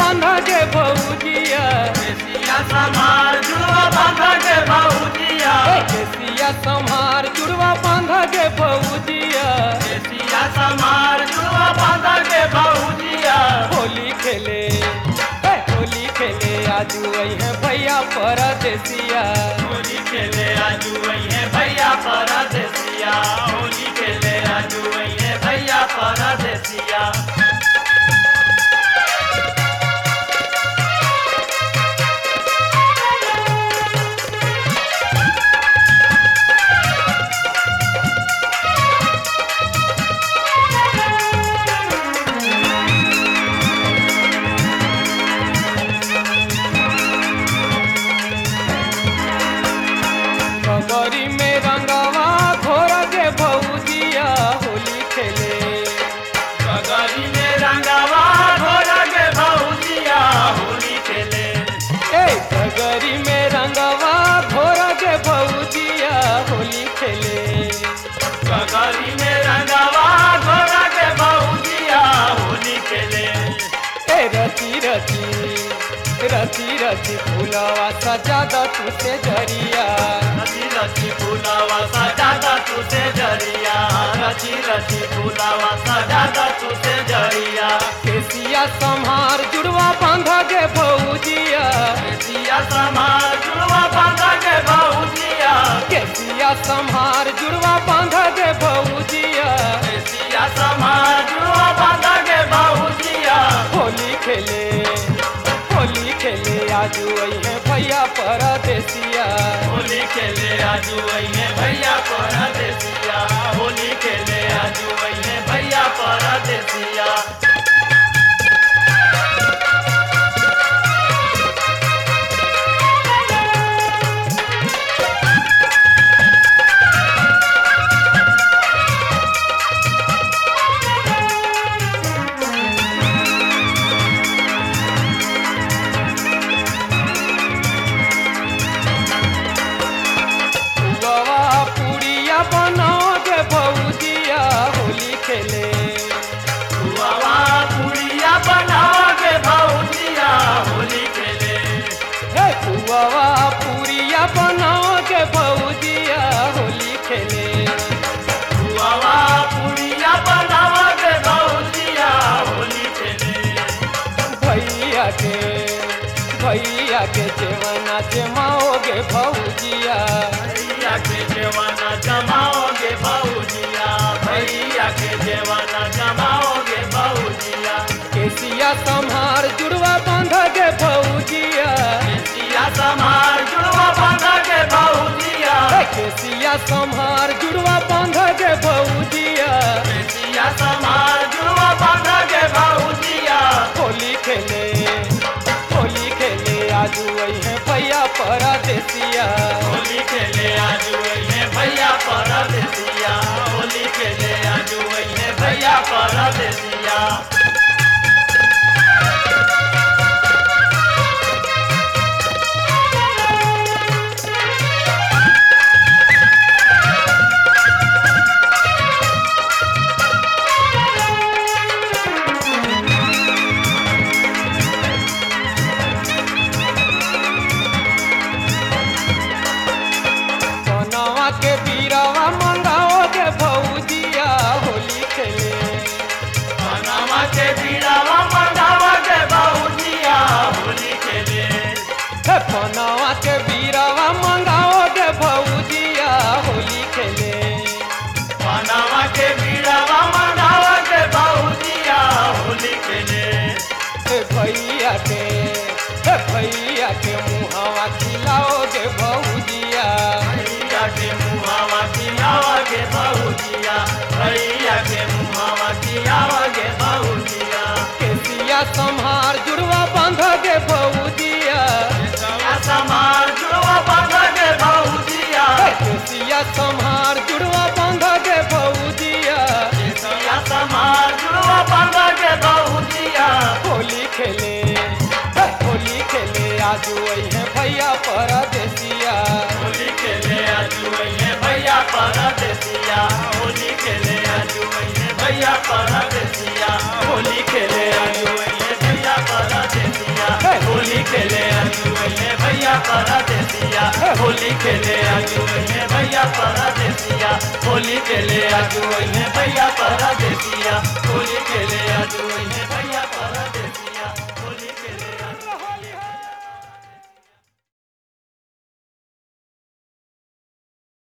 बांधा के भौजिया केसिया समार जुड़वा बांधा के भौजिया ए, केसिया संहार जुड़वा बांधा के भौजिया केसिया समार जुड़वा बांधा के भौजिया होली खेले ए, होली खेले आजू है भैया परदेसिया होली खेले आजू है भैया परदेसिया होली खेले आजू है भैया परदेसिया कगरी में रंगवा घोर के भौजिया होली खेले गगरी में रंगवा घोर के भौजिया होली खेले ए कगरी में रंगवा घोर के भौजिया होली खेले गगरी में रंगवा घोर के भौजिया होली खेले ए रची रची रची रची फूलवा सजा द तुसे जरिया रची रची फूलावा सजादा तुसे जरिया रची रची फूलावा सजादा तुसे जरिया केसिया संहार जुड़वा बांधा के भौजिया केसिया समार जुड़वा बांधा के भौजिया केसिया संहार जुड़वा बांधा के भौजिया केसिया समार जुड़वा बांधा के भौजिया होली खेले होली खेले आजू है भैया परदेसिया होली खेले आजू अइहे भैया परदेसिया होली खेले आजू अइहे भैया परदेसिया गवा पुड़िया बनाओ के भौजिया होली खेले हुआवा पुड़िया बनाओ के भौजिया होली खेले हे पुआवा पुड़िया बनाओ के भौजिया होली खेले हुआवा पुड़िया बनाओ के भौजिया होली खेले भैया के भैया के जेवना जमाओगे भौजिया भैया के जवाना जमाओगे भौजिया भैया के जवाना जमाओगे भौजिया केसिया संहार जुड़वा बांधा के भौजिया केसिया समार जुड़वा बांधा के भौजिया हे केसिया संहार जुड़वा बांधा के भौजिया केसिया समार जुड़वा बांधा के भौजिया होली खेले होली खेले आजू है भैया परदेसिया होली खेले आजू अइहे भैया परदेसिया होली खेले आजू अइहे भैया परदेसिया सोनवा के बीरवा मंगाओ के भौजिया होली खेले पनामा के बीड़ावा मंगावा के भौजिया होली खेले हे सोनवा के बीरवा मंगाओ के भौजिया होली खेले पनामा के बीड़ावा मंगावा के भौजिया होली खेले हे भैया के हे भैया के मुहावा खिलाओगे भौजिया भैया के मुहावा खियावा के भौजिया भैया के मुहावा खियावा के भौजिया केसिया संहार जुड़वा बांधा के भौजिया केसिया समार जुड़वा बांधा के भौजिया हे केसिया संहार जुड़वा बांधा के भौजिया केसिया समार जुड़वा बांधा के भौजिया होली खेले हे होली खेले आजू है भैया परदेसिया होली खेले आजू अइहे भैया परदेसिया होली खेले आजू अइहे भैया परदेसिया होली खेले आजू अइहे भैया परदेसिया खेले अजुए भैया परदेसिया होली खेले अजुए भैया परदेसिया होली खेले अजुए भैया परदेसिया